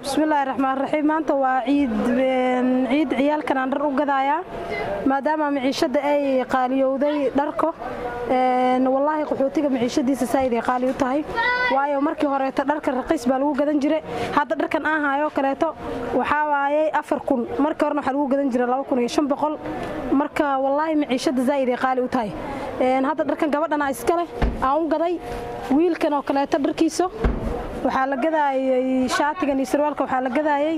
bismillaahi raxmaan raxiim maanta waa ciid ciid ciyaalkan aan dhar u gadayaa maadaama maciishada ay qaaliyowday dharko wallaahi qaxootiga maciishadiisa saaid ay qaali u tahay waayo markii horeeto dharka raqiis baa lagu gadan jiray hadda dharkan aan hayo kaleeto waxaa waayey afar kun markii horena waxaa lagu gadan jiray laba kun iyo shan boqol marka wallaahi maciishada zaa'id ay qaali u tahay hadda dharkan gabadhana iskale aan u gaday wiilkan oo kaleeto dharkiisa waxaa la gadaayay shaatigan iyo sarwaalka waxaa la gadaayay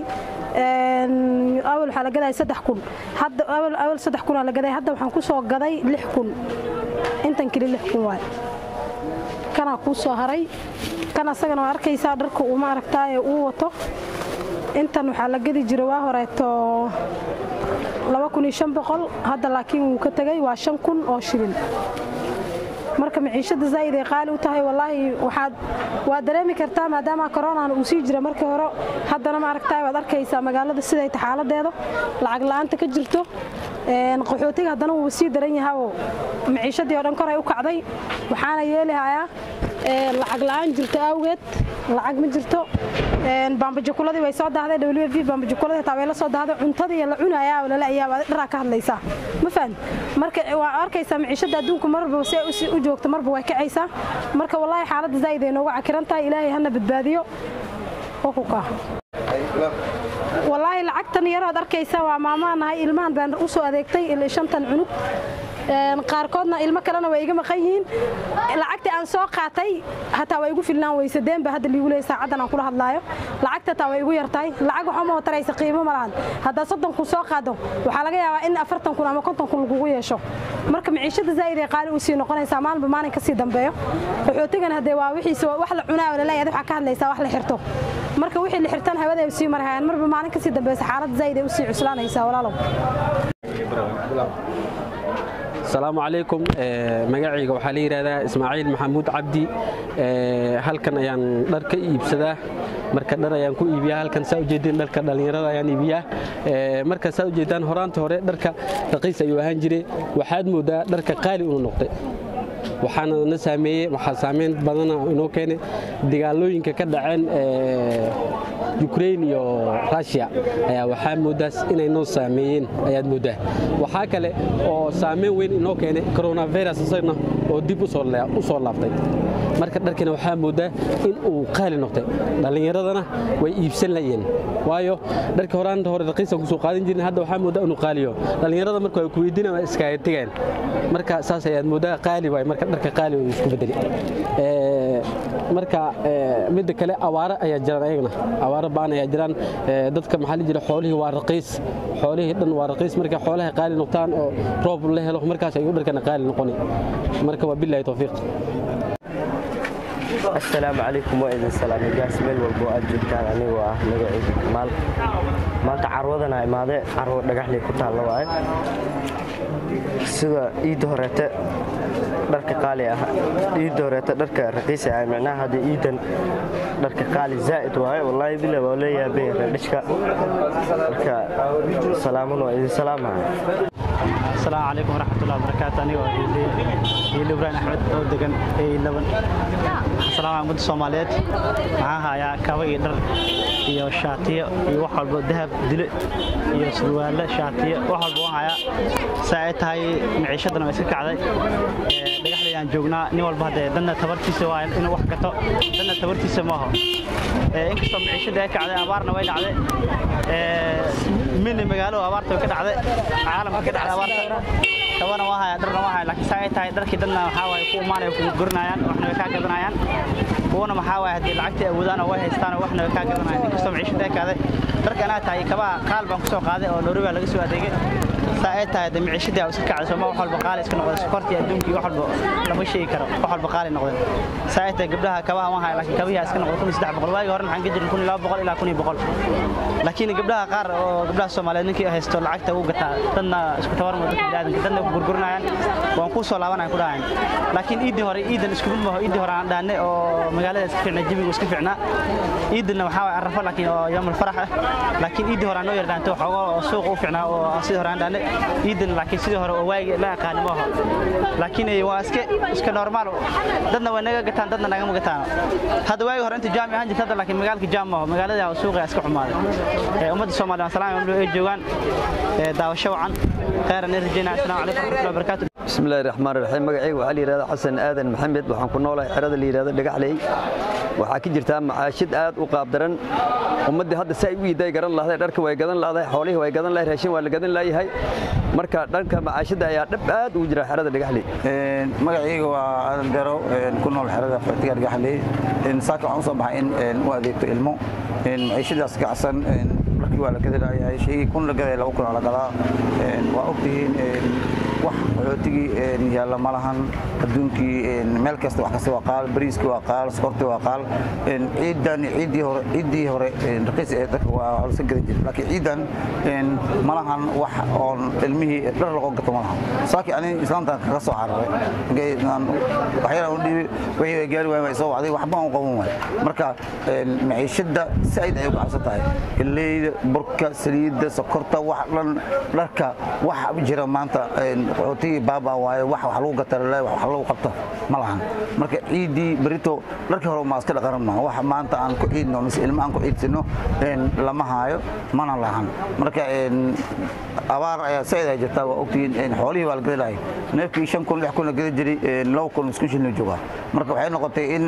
awal waxaa la gadaayay saddex kun hadda awal awal saddex kun aa la gaday hadda waxaan ku soo gaday lix kun intan keli lix kun waay kanaa kuu soo haray kan asagana waa arkaysaa dharka uu ma aragtaaye uu wato intan waxaa la gadi jira waa horeeto laba kun iyo shan boqol hadda laakiin wuu ka tegay waa shan kun oo shilin marka maciishada zaa'id ay qaali u tahay wallaahi waxaad waa dareemi kartaa maadaama koronaan uu sii jira markii hore haddana ma aragtaa waad arkaysaa magaalada siday ta xaaladeeda lacag la'aanta ka jirto qaxootiga haddana wuu sii daran yahaoo maciishadii oo dhan koray u kacday waxaana yeelihayaa lacag la'aan jirto awgeed lacag ma jirto baambajakuladii way soo dahday w v baambajakuladii taa way la soo dahday cuntadii la cunayaa oo lala ayaa dharaa ka hadlaysaa ma fahan marka waa arkaysaa maciishada adduunku marba si u joogto marba way kacaysaa marka wallaahi xaaladda zaa'id ay nooga cakiran tahay ilaahay hana badbaadiyo xuquuqa wallaahi lacagtan yarood arkaysa waa maamaan nahay ilmahan baan u soo adeegtay ilaa shantan cunug qaarkoodna ilmo kalena way iga maqan yihiin lacagtii aan soo qaatay hataa waa igu filnaan weyse deenba hadda liigu leeyay saacaddan aan kula hadlaayo lacagta taa way igu yartahay lacag waxaa ma taraysa qiimo ma lahan haddaa soddon kun soo qaado waxaa laga yaabaa in afartan kun ama konton kun lagugu yeesho marka maciishada zaa'id ay qaali u sii noqonaysaa maalinba maalin ka sii dambeeyo qaxootigan haddee waa wixiisa wax la cunaa oo laleeyahay waxaa ka hadlaysaa wax la xirto marka wixii la xirtan hawada ay sii marhayaan marba maalin ka sii dambaysa xaaladda zaa'id ay u sii cuslaanaysaa walaalow asalaamu calaykum magacayga waxaa la yidhahdaa ismaaciil maxamuud cabdi halkan ayaan dhar ka iibsadaa marka dhar ayaan ku iibiyaa halkan saa ujeedeen dharka dhallinyarada ayaan iibiyaa marka saa ujeedaan horaanta hore dharka raqiis ayuu ahaan jiray waxaad moodaa dharka qaali unu noqday waxaana na saameeyey waxaa saameyn badana inoo keenay dagaalooyinka ka dhaceen ukrain iyo rushia ayaa waxaa moodaas inay noo saameeyeen ayaad moodaa waxaa kale oo saameyn weyn inoo keenay coronavirus isagna oo dib u soo laaftay marka dharkina waxaa moodaa in uu qaali noqday dhallinyaradana way iibsan layeen waayo dharkii horaanta hore raqiisan kusoo qaadan jirin hadda waxaa moodaa inuu qaaliyo dhallinyarada marka way kuweydiina waa iskaaga tegeen marka saas ayaad moodaa qaali waay marka dharka qaali uu isku bedeli marka midda kale awaare ayaa jiraan ayagana awaare ba'an ayaa jiraan dadka maxaa la jira xoolihii waa raqiis xoolihii dhan waa raqiis marka xoolaha qaali noqtaan oo roob la helo markaas ayuu dharkana qaali noqoni marka waa billahi tawfiiq asalaamu calaykum waa idin salaamay gaas meel walbo aad joogtaan anigoo ah magacayga kamaal maanta carwadana imaade carwo dhagaxley ku taalla waaye sida iidda horeete dharka qaali ah iidda horeete dharka raqiisi ah micnaha haddii iidan dharka qaali zaa'id waaye wallaahi bila waa leeyahay reedhishka marka salaamun waa idin salaamaha asalaamu calaykum waraxmatullahi wabarakaatu anigoo hiili ibraahim axmed oo degan laban salaama ummadda soomaaliyeed waxaan hayaa kaba iyo dhar iyo shaatiyo iyo wax walbo dahab dile iyo surwaalle shaatiyo wax walbo waan hayaa saa ay tahay maciishadana waa iska kacday dhagaxdayaan joognaa nin walba haddee danna tabartiisa waa inuu wax gato danna tabartiisa maaho inkastoo maciishadii ay kacday abaarna way dhacday mini magaalo abaarta way ka dhacday caalamka ka dhacday abaarta kabana waa haya dharna waa haya laakiin saa ay tahay dharkii dadna waxaa waaye ku imaanaya kugu gorinayaan waxna way kaa gadanayaan kuwana maxaa waaye haddii lacagtii awoodaan oo way haystaan oo waxna way kaa gadanayaan inkastoo maciishada ay kacday dharka anaa tahay kabaa qaal baan kusoo qaaday oo noori baa laga soo adeegay saa ay tahay de maciishadii aa iska kacday sooma wax walba qaali iska noqday sokortii adduunkii wax walba lama sheegi karo wax walba qaali noqday saa ay tahay gabdhaha kabaha waan haya laakiin kabihii iska noqday kun iyo saddex boqol waagii hore maxaan ka jirin kun iyo laba boqol ilaa kun iyo boqol laakiin gabdhaha qaar oo gabdhaha soomaaliyeed ninkii haysto lacagta uu gataa dadna isku tabarmo dadka biniaadanka dadna gurgurinayaan waan kuu soo laabanayaan ku dhahayn laakiin iiddii hore iidan isku mid maaho iiddii hore aan dhaanay oo magaalada iska fiicnaa jawigu iska fiicnaa iidanna waxaa waay arrafo laakiin oo yawmal farax ah laakiin iiddii hore aan noo yar dhaantay waxooga oo suuqa u fiicnaa oo sidii hore aan dhaanay iidan laakiin sidii hore oo waagi la aqaani ma aho laakiin waa iska iska normaal dadna way naga gataan dadna nagama gataan hadda waagi hore inta jaami ahaan jirta hadda laakiin magaalka jaam maaho magaalada suuqa iska xumaaday ummadda soomaaliya salaam ay joogaan daawasho wacan khayran in rajaynaa assalaamu calaykum waraxmatullahi wabarakaatu بسم الله الرحمن الرحيم magacayga waxaa la yidhahdaa xasan aadan maxamed waxaan ku noolahay xerada la yidhahdo dhagaxley waxaa ka jirtaa macaashid aad u qaab daran ummaddii hadda si ay u iiday garan lahday dharka way gadan lahday xoolihii way gadan lahay raashin waa la gadan laayahay marka dhanka macaashidda ayaa dhab aad ugu jira xerada dhagaxley magacayga waa aadan dero ku nool xerada fatiga dhagaxley saaka waxaan u soo baxay in u adeegto ilmo maciishadaas kacsan dharkii waa la gadanayahay shaygii kun la gadaya laba kun la gadaa waa ogtihiin wax qaxootigii yaalla ma lahan adduunkii meel kasta wax kasta waa qaal bariiskii waa qaal sokortii waa qaal ciidan ciiddii hore ciiddii hore raqiis ee dadka waa holsa gadan jiray laakiin ciidan ma lahan wax oon ilmihii dhar lagu gato ma lahan saaki ani islaamtan kaga soo cararay waxyaala u dhiibi wixii ay gaari waayeen way soo wacday waxba aan qaban waay marka maciishada saaid ay u kacabsan tahay galleyda burka saliidda sokorta wax dhan dharka wax jira maanta qaxootigii baaba waaye wax wax lagu gatarale wax lagu qabta ma lahan marka ciiddii berito dharkii hore maa iska dhaqanan maa wax maanta aan ku ciidno mise ilmo aan ku ciidsino lama haayo mana lahan marka abaar ayaa saaid ay jirtaa waa ogtihiin xoolihii waa la gadi lahay neefkii shan kun lix kun la gadi jiray laba kun isku shilna joogaa marka waxay noqotay in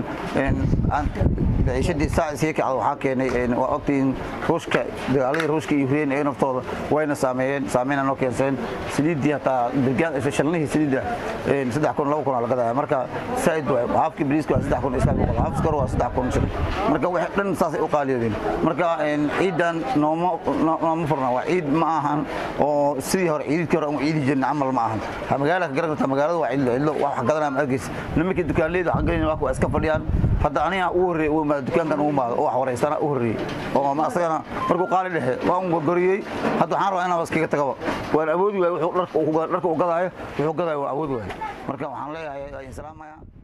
ciishadii saa sii kacda waxaa keenay waa ogtihiin ruushka dagaaladii ruushka iyo ukraine ee naftooda wayna saameeyeen saameyna noo keenseen saliiddii hataa dirgaan shalnihii saliidda saddex kun laba kun la gadaya marka saaid waay haafkii bariiska waa saddex kun iska boqol haaf skor waa saddex kun shil marka waxay dhan saasay u qaaliyoodeen marka ciidan nooma nooma furna waa ciid ma ahan oo sidii hore ciididkii hore aan ciidi jirna camal ma ahan magaala ka garan karta magaalada waa cidlo cidlo wax gadanaya ma argeysa nimankii dukaanleyda waxaan gelin waa iska fadhiyaan hadda aniga u horreeyey uu imaado dukaankan uu imaado oo wax wareystana u horreeyey oo ma asagana markuu qaali dhexe waan gorgoriyey hadda waxaan rabaa inaan iskaga tagaba waan awoodi waay wuxuu dharka uu gadaayo wuxuu gadaayo waa awoodi waay marka waxaan leeyahay salaamaya